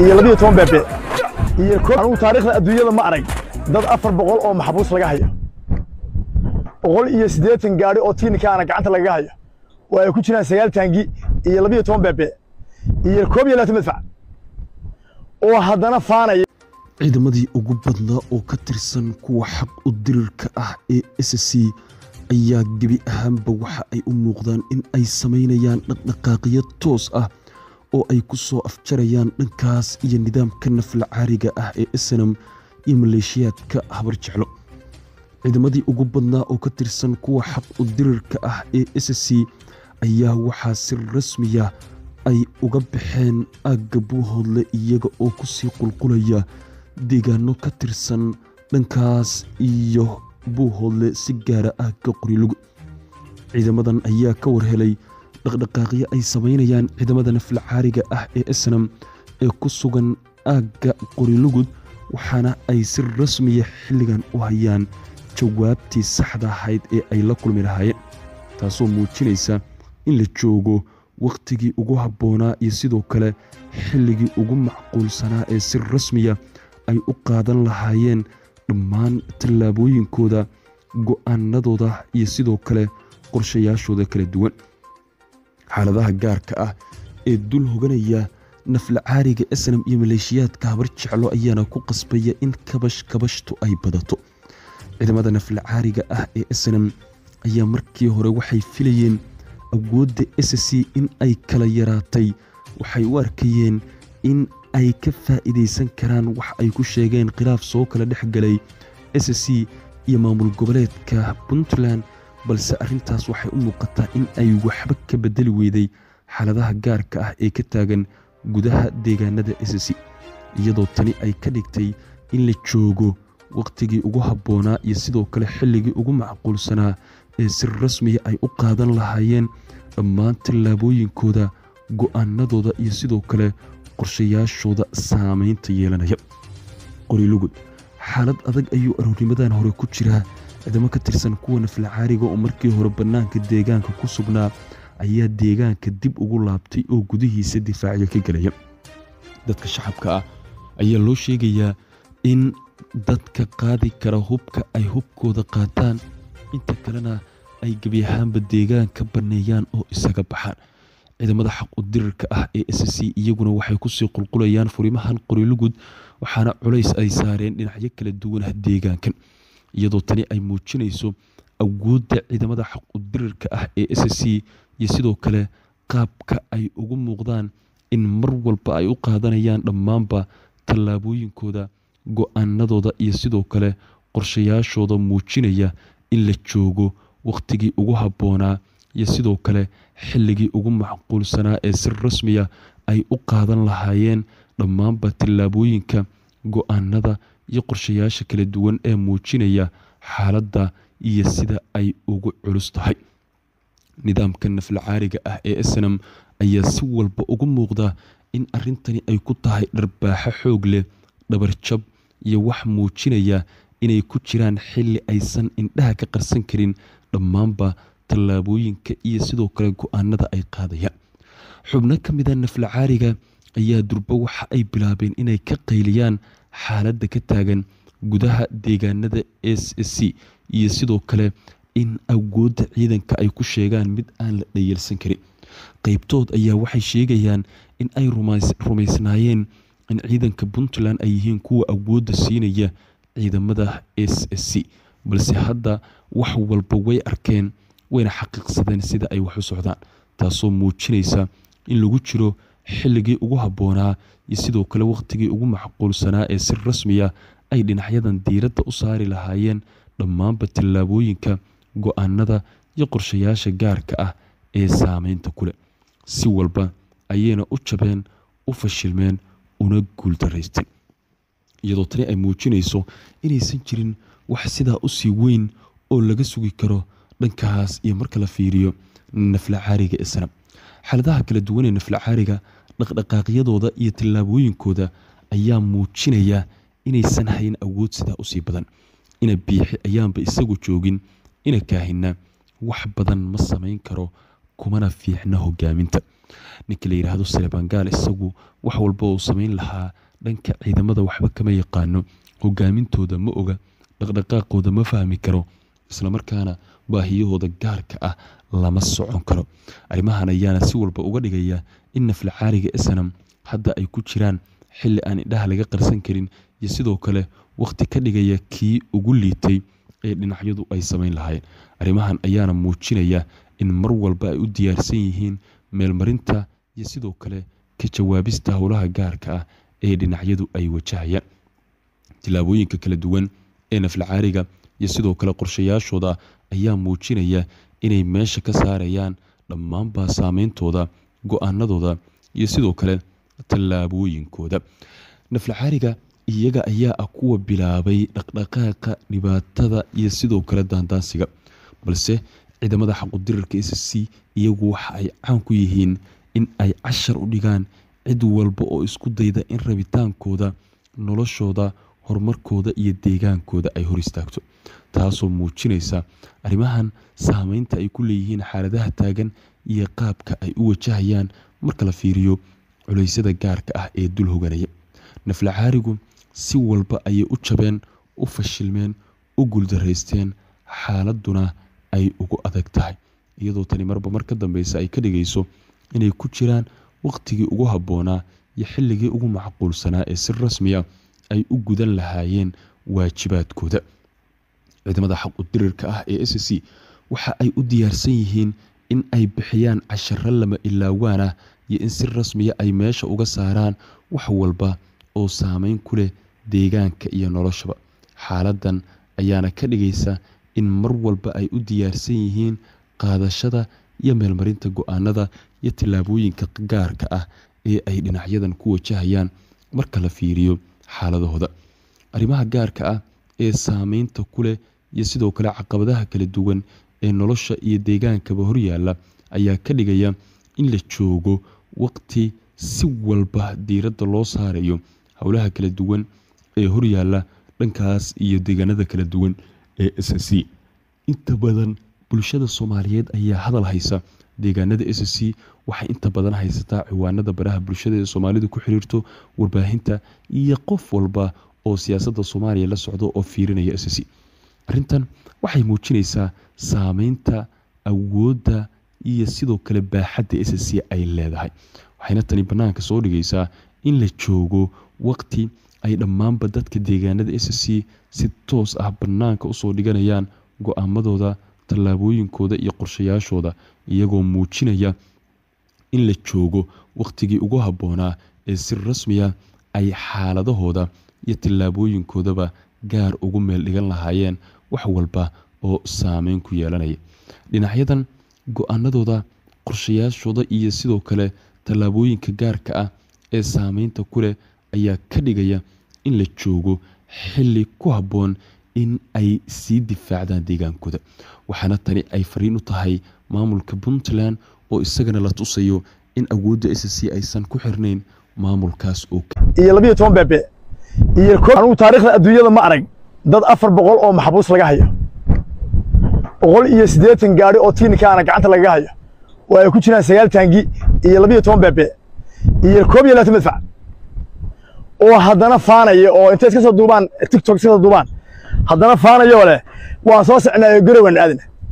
iyo labiyo toban beebe iyo anugu taariikhda adduunyada ma arag dad afar boqol oo maxbuus laga hayo boqol iyo siddeetan gaadhi oo tiinikaana gacanta lagaga hayo oo ay ku jiraan sagaal taangi iyo labiyo toban beebe iyo koob iyo labaatan madfac oo haddana faanaya ciidamadii ugu badnaa oo ka tirsan kuwa xaq u dirirka ah ee s c ayaa gebi ahaanba waxa ay u muuqdaan in ay samaynayaan dhaqdhaqaaqyo toos ah oo ay ku soo afjarayaan dhankaas iyo nidaamka nafla caariga ah ee snam iyo maleeshiyaadka habar jeclo ciidamadii ugu badnaa oo ka tirsan kuwa xaq u dirirka ah ee s c ayaa waxaa si rasmiya ay uga baxeen aagga buuhoodle iyaga oo kusii qulqulaya deegaano ka tirsan dhankaas iyo buuhoodle si gaara aagga qorilugud ciidamadan ayaa ka warhelay dhaqdhaqaaqyo ay samaynayaan ciidamada nafla caariga ah ee snam ee ku sugan aagga qorilugud waxaana ay si rasmiya xilligan u hayaan jawaabtii saxda ahayd ee ay la kulmi lahaayeen taasoo muujinaysa in la joogo wakhtigii ugu habboonaa iyo sidoo kale xilligii ugu macquulsanaa ee si rasmiya ay u qaadan lahaayeen dhammaan tallaabooyinkooda go'aanadooda iyo sidoo kale qorshayaashooda kala duwan xaaladaha gaarka ah ee dul hoganaya nafla caariga snam iyo maleeshiyaadka habar jeclo ayaana ku qasbaya in kabash kabashtu ay badato ciidamada nafla caariga ah ee snam ayaa markii hore waxay filayeen awoodda s c in ay kala yaraatay waxay u arkayeen in ay ka faa'iidaysan karaan wax ay ku sheegeen khilaaf soo kala dhex galay s c iyo maamul goboleedka puntland balse arrintaas waxay u muuqataa in ay waxba ka bedeli weyday xaaladaha gaarka ah ee ka taagan gudaha deegaanada s c iyadoo tani ay ka dhigtay in la joogo wakhtigii ugu habboonaa iyo sidoo kale xilligii ugu macquulsanaa ee si rasmiya ay u qaadan lahaayeen dhammaan tallaabooyinkooda go'aanadooda iyo sidoo kale qorshayaashooda saameynta yeelanaya qorilugud xaalad adag ayuu aroornimadan hore ku jiraa ciidamo ka tirsan kuwa nafla caariga oo markii hore bannaanka deegaanka ku sugnaa ayaa deegaanka dib ugu laabtay oo gudihiisa difaacyo ka gelaya dadka shacabka ah ayaa loo sheegayaa in dadka qaadi kara hubka ay hubkooda qaataan inta kalena ay gebi ahaanba deegaan ka banneeyaan oo isaga baxaan ciidamada xaq u dirirka ah ee s c iyaguna waxay kusii qulqulayaan furimahan qorilugud waxaana culays ay saareen dhinacyo kala duwanah deegaankan iyadoo tani ay muujinayso awoodda ciidamada xaq u dirirka ah ee s c iyo sidoo kale qaabka ay ugu muuqdaan in mar walba ay u qaadanayaan dhammaanba tallaabooyinkooda go-aanadooda iyo sidoo kale qorshayaashooda muujinaya in la joogo wakhtigii ugu habboonaa iyo sidoo kale xilligii ugu macquulsanaa ee si rasmiya ay u qaadan lahaayeen dhammaanba tallaabooyinka go-aanada iyo qorshayaasha kala duwan ee muujinaya xaaladda iyo sida ay ugu culus tahay nidaamka nafla caariga ah ee snam ayaa si walba ugu muuqda in arrintani ay ku tahay dharbaaxo xoog leh dhabarjab iyo wax muujinaya inay ku jiraan xilli aysan indhaha ka qarsan karin dhammaanba tallaabooyinka iyo sidoo kale go-aanada ay qaadayaan xubno ka mida nafla caariga ayaa durbo waxa ay bilaabeen inay ka qayliyaan xaaladda ka taagan gudaha deegaanada s c iyo sidoo kale in awoodda ciidanka ay ku sheegaan mid aan la dhayalsan karin qeybtood ayaa waxay sheegayaan in ay rumaysnaayeen in ciidanka puntland ay yihiin kuwa awoodda siinaya ciidamada s c balse hadda wax walba way arkeen wayna xaqiiqsadeen sida ay wax u socdaan taasoo muujinaysa in lagu jiro xilligii ugu habboonaa iyo sidoo kale wakhtigii ugu macquulsanaa ee si rasmiya ay dhinacyadan diiradda u saari lahaayeen dhammaanba tallaabooyinka go-aanada iyo qorshayaasha gaarka ah ee saameynta kuleh si walba ayayna u jabeen u fashilmeen una guuldaraysteen iyadoo tani ay muujinayso inaysan jirin wax sidaa usii weyn oo laga sugi karo dhankaas iyo marka la fiiriyo nafla caariga ee sanab xaaladaha kala duwan ee nafla caariga dhaqdhaqaaqyadooda iyo tallaabooyinkooda ayaa muujinaya inaysan hayn awood sidaa usii badan ina biixi ayaanba isagu joogin ina kaahina wax badan ma samayn karo kumana fiicna hogaaminta ninka la yidhaahdo salebangaal isagu wax walba uu samayn lahaa dhanka ciidamada waxba kama yaqaano hogaamintooda ma oga dhaqdhaqaaqooda ma fahmi karo islamarkaana baahiyahooda gaarka ah lama socon karo arrimahan ayaana si walba uga dhigaya in naflacaariga esanam hadda ay ku jiraan xilli aan indhaha laga qarsan karin iyo sidoo kale wakhti ka dhigaya kii ugu liitay ee dhinacyadu ay samayn lahaayeen arrimahan ayaana muujinaya in mar walba ay u diyaarsan yihiin meelmarinta iyo sidoo kale ka jawaabista howlaha gaarka ah ee dhinacyadu ay wajahayaan tillaabooyinka kala duwan ee naflacaariga iyo sidoo kale qorshayaashooda ayaa muujinaya inay meesha ka saarayaan dhammaanbaa saameyntooda go-aanadooda iyo sidoo kale tallaabooyinkooda naflacaariga iyaga ayaa ah kuwa bilaabay dhaqdhaqaaqa dhibaatada iyo sidoo kale daandaansiga balse ciidamada xaqudirarka s c iyagu waxa ay caan ku yihiin in ay cashar u dhigaan cid walba oo isku dayda in rabitaankooda noloshooda horumarkooda iyo deegaankooda ay hor istaagto taasoo muujinaysa arrimahan saameynta ay ku leeyihiin xaaladaha taagan iyo qaabka ay u wajahayaan marka la fiiriyo culeysyada gaarka ah ee dul hoganaya naflacaarigu si walba ayay u jabeen u fashilmeen u guuldaraysteen xaaladuna ay ugu adag tahay iyadoo tani marba mar ka dambeysa ay ka dhigayso inay ku jiraan wakhtigii ugu habboonaa iyo xilligii ugu macquulsanaa ee si rasmiya ay u gudan lahaayeen waajibaadkooda ciidamada xaqudirirka ah ee s c waxa ay u diyaarsan yihiin in ay bixiyaan casharo lama ilaawaan ah iyo in si rasmiya ay meesha uga saaraan wax walba oo saameyn ku leh deegaanka iyo noloshaba xaaladan ayaana ka dhigaysa in mar walba ay u diyaarsan yihiin qaadashada iyo meelmarinta go-aanada iyo tillaabooyinka gaarka ah ee ay dhinacyadan ku wajahayaan marka la fiiriyo xaaladahooda arrimaha gaarka ah ee saameynta ku leh iyo sidoo kale caqabadaha kala duwan ee nolosha iyo deegaankaba horyaalla ayaa ka dhigaya in la joogo waqti si walba diiradda loo saarayo howlaha kala duwan ee horyaalla dhankaas iyo deegaanada kala duwan ee s c inta badan bulshada soomaaliyeed ayaa hadal haysa deegaanada s c waxay inta badan haysataa ciwaanada baraha bulshada ee soomaalidu ku xiriirto warbaahinta iyo qof walba oo siyaasadda soomaaliya la socdo oo fiirinaya s c arrintan waxay muujinaysaa saameynta awoodda iyo sidoo kale baaxadda s c ay leedahay waxayna tani bannaanka soo dhigaysaa in la joogo waqti ay dhammaanba dadka deegaanada s c si toos ah bannaanka usoo dhiganayaan go-aamadooda tallaabooyinkooda iyo qorshayaashooda iyagoo muujinaya in la joogo wakhtigii ugu habboonaa ee si rasmiya ay xaaladahooda iyo tallaabooyinkoodaba gaar ugu meel dhigan lahaayeen wax walba oo saameyn ku yeelanaya dhinacyadan go-aanadooda qorshayaashooda iyo sidoo kale tallaabooyinka gaarka ah ee saameynta ku leh ayaa ka dhigaya in la joogo xilli ku habboon in ay sii difaacdaan deegaankooda waxaana tani ay fariin u tahay maamulka puntland oo isagana la tusayo in awoodda s c aysan ku xirnayn maamulkaas oo iyo labiyo toban beebe iyo anugu taariikhda adduunyada ma arag dad afar boqol oo maxbuus laga hayo boqol iyo siddeetan gaari oo tiinikaana gacanta lagaga hayo oo ay ku jiraan sagaal taangi iyo labiyo toban beebe iyo koob iyo labaatan madfac oo haddana faanaya oo intay iska soo duubaan tiktok iska soo duubaan haddana faanayoo leh waan soo socnaayo garowan aadna